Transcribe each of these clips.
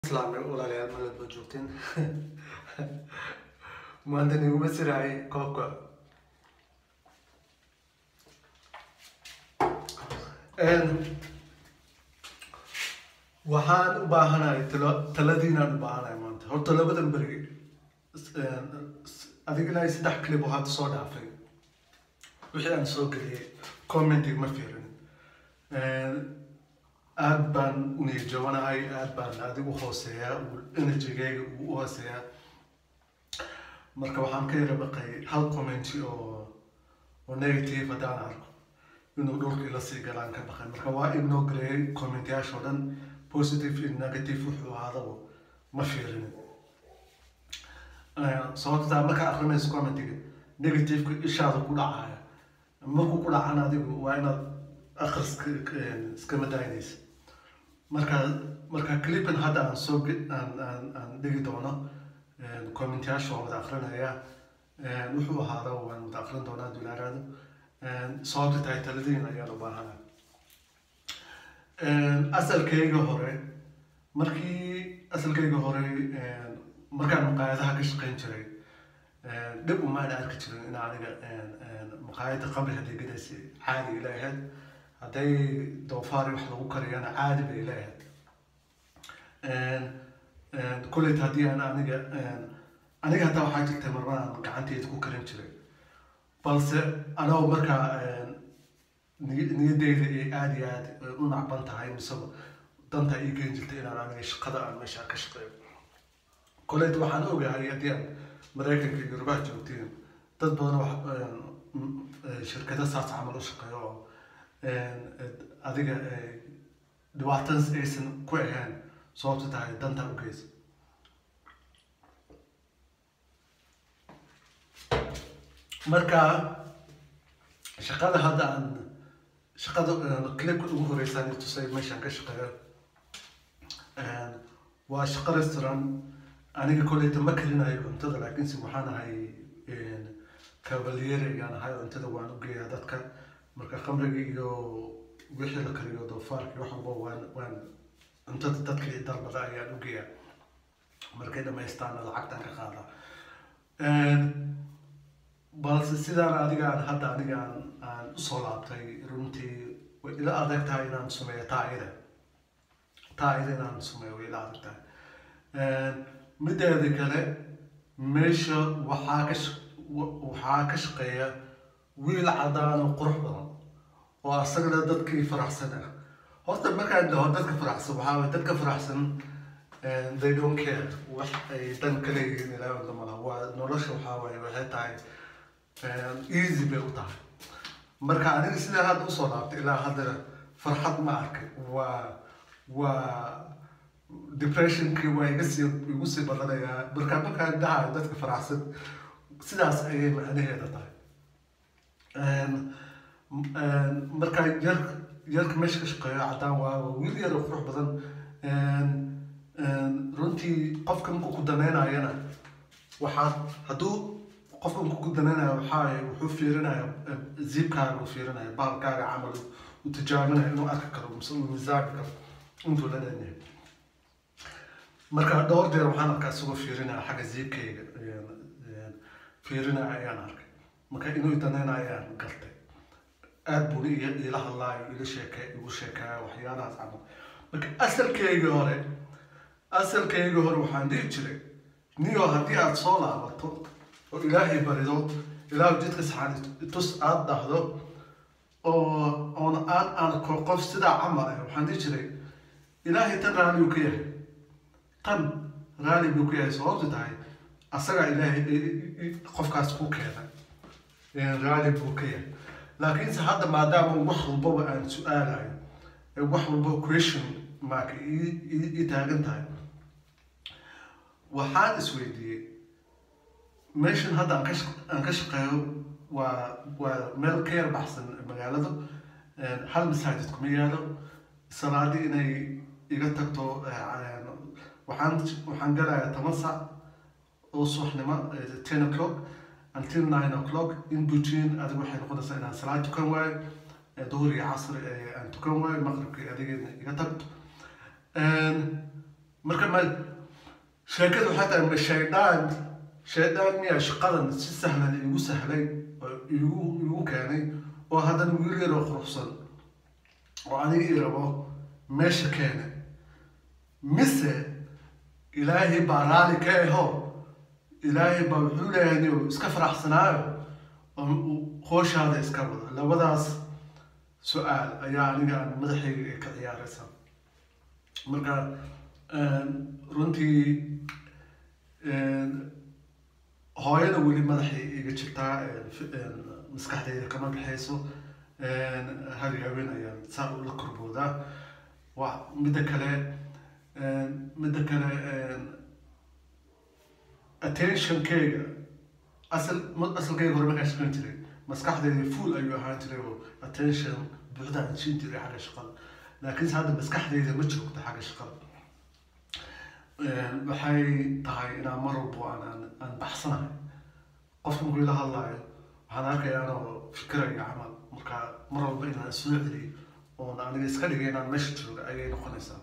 islaamay walaalayaal malad baa joogteen maanta niguma siraayay koobka waxaan u baahanahay talo taladiinaan u baahanahay maanta horta labadan beri adiga ilaa saddex clip oo hadda soo dhaafay wixii aan soo geliyay commenting ma fiirin aad baan u niyajabanahay aad baan adigu hooseeyaa energygayga uu u hooseeyaa marka waxaan ka yara baqay hal commenti oo oo negative haddaan arko inuu dhulkii lasii galaan ka baqay marka waa ignoo gareeyay commentayaasha oo dhan positive iyo negative wuxuu ahaadaba ma fiirin sababtaa markaa akrinayso commentiga negativeka ishaada ku dhacaya markuu ku dhacan adigu waa inaad akhriska iskama daynaysa marka marka clipan hadda aan soo aan aan aan dhigi doono commentayaasha waan wada akrinaya wuxuu ahaada waan wada akrin doonaa dulaaraado sababta tahay taladiin ayaan u baahana asalkayga hore markii asalkayga hore markaan maqaayadaha ka shaqayn jiray dhib umaan arki jirin in aniga maqaayada qabri hadday gadaysa caadi ila ahayd hadday doofaari wax lagu kariyana caadi bay ila ahayd kuleyt haddii aan aniga aniga hataa waxaa jirtay marmaan gacanteeda ku karin jiray balse anagoo markaa niyadeyda ay aada iyo aad u nacban tahay miseba danta ii geen jirtay inaan aniga shaqada aan meesha ka shaqeeyo koleyt waxaan ogahay haddii aan maraykanka iyo yurubaha joogtiin dad badan wax shirkada saas camal u shaqeeyo oo adiga dhibaatadas aysan ku ahayn sababta tahay danta u geysa marka shaqada hadda aan shaqada clipka ugu horeysaan tusay meeshaan ka shaqeeyo waa shaqo restaurant aniga koleyta ma karinayo cuntada laakiinse waxaan ahay cavaliere ayaan ahay cuntada waan u geeyaa dadka marka khamriga iyo wixii la kariyo doofaarka wax walba waan waan cuntada dadkii dalbada ayaan u geeyaa markay dhamaystaana lacagtan ka qaada balse sidaan adiga aan hadda aniga aan aan usoo laabtay runtii way ila adag tahay inaan sameeyo taayida taayida inaan sameeyo way ila adag tahay mideeda kale meesha waxaa ka waxaa ka shaqeeya wiil cadaan oo qurux badan oo asagana dadkii faraxsan ah horta markaan dhaho dadka faraxsan waxaa waye dadka faraxsan they don't care wax ay dan ka leeyihiin ilaa wada mala waa nolosha waxaa waaye waxay tahay easy bay u tahay marka aniga sidaa hadda usoo laabtay ilaa haddana farxad ma arkay waa waa depressionkii waa iga sii igu sii badanayaa marka markaan dhahayo dadka faraxsan sidaas ayay macnaheeda tahay marka yar yarka meesha ka shaqeeyo caddaan waa wiil yar oo qurux badan runtii qofka markuu ku danaynayana waxaad hadduu qofka markuu ku danaynayo waxaa wuxuu fiirinaya ziibkaaga u fiirinaya baalkaaga camal u tijaabinaya inuu arki karo mise uu miisaanka karo intuu la leeyahay marka dhowr jeer waxaan arkaa isagoo fiirinaya xagga ziibkayga fiirinaya ayaan arkay marka inuu danaynayo ayaan gartay aad buu ila hadlaayo ila sheeke igu sheekaya waxyaalahaas camal marka asalkayga hore asalkayga hore waxaan dhihi jiray niyo haddii aad soo laabato oo ilaahay barido ilaahu jidka saxaan tus aad dhahdo oo oon aan arko qof sidaa camal ah waxaan dhihi jiray ilaahay tan raali uu ka yahay tan raali buu ka yahay sababtu tahay asagaa ilaahay qofkaas ku keenay raali buu ka yahay laakiinse hadda maadaama wax walbaba aan su-aalayo wax walbaba question marka ii taagan tahay waxaan isweydiiyey meeshan hadda aan ka aan ka shaqeeyo waa waa meel ka yar baxsan magaalada hal masaajid kuma yaalo salaadii inay iga tagto waxaan waxaan galayaa toban sac oo subaxnimo ten o'clock until nine o'clock in between adiga waxay noqonaysaa inaan salaad tukan waayo duhur iyo casr aan tukan waayo maqribkii adiga iga tagto marka ma sheekadu waxay tahay ma shaydaan shaydaan miyaa shaqadan si sahlan iigu sahlay oo iigu iigu keenay oo haddana wiil yaroo quruxsan oo aniga ii rabo meesha keena mise ilaahay baa raali ka aho ilaahay baa wuxuu leeyahay inuu iska faraxsanaayo oo uu hooshaada iska wada labadaas su-aal ayaa aniga aan madaxayga ka ciyaaraysa marka runtii hooyada weli madaxay iga jirtaa maskaxdayda kama baxayso hal haween ayaan saa ula korboodaa wa midda kale midda kale attentionkeyga asal asalkeyga hore markaan shaqayn jiray maskaxdayda full ayuu ahaan jiray oo attention buuxda aan siin jiray xagga shaqada laakiinse hadda maskaxdayda ma joogto xagga shaqada waxay tahay inaan mar walbo aan aan aan baxsanahay qofka markuu ila hadlaayo waxaan arkaya anoo fikiraya camal marka mar walba inaan soo celiyo oon aniga iska dhigay inaan meesha jooga ayay noqonaysaa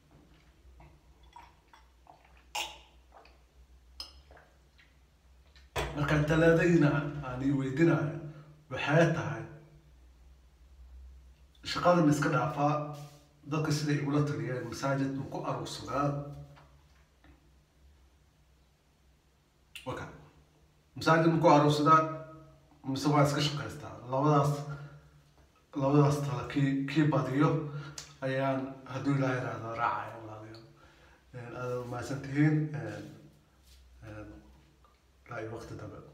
marka talaadayna aan ii weydinayo waxay tahay shaqada ma iska dhaafaa dadka siday igula taliyeen masaajid uu ku aruursadaa waka masaajid ma ku aruursadaa mise waa iska shaqaystaa labadaas labadaas tala kii kii badiyo ayaan hadduu ilaaha yidhaahdo raacaya walaalayaal aada mahadsan tihiin ilaa iyo waqti dambe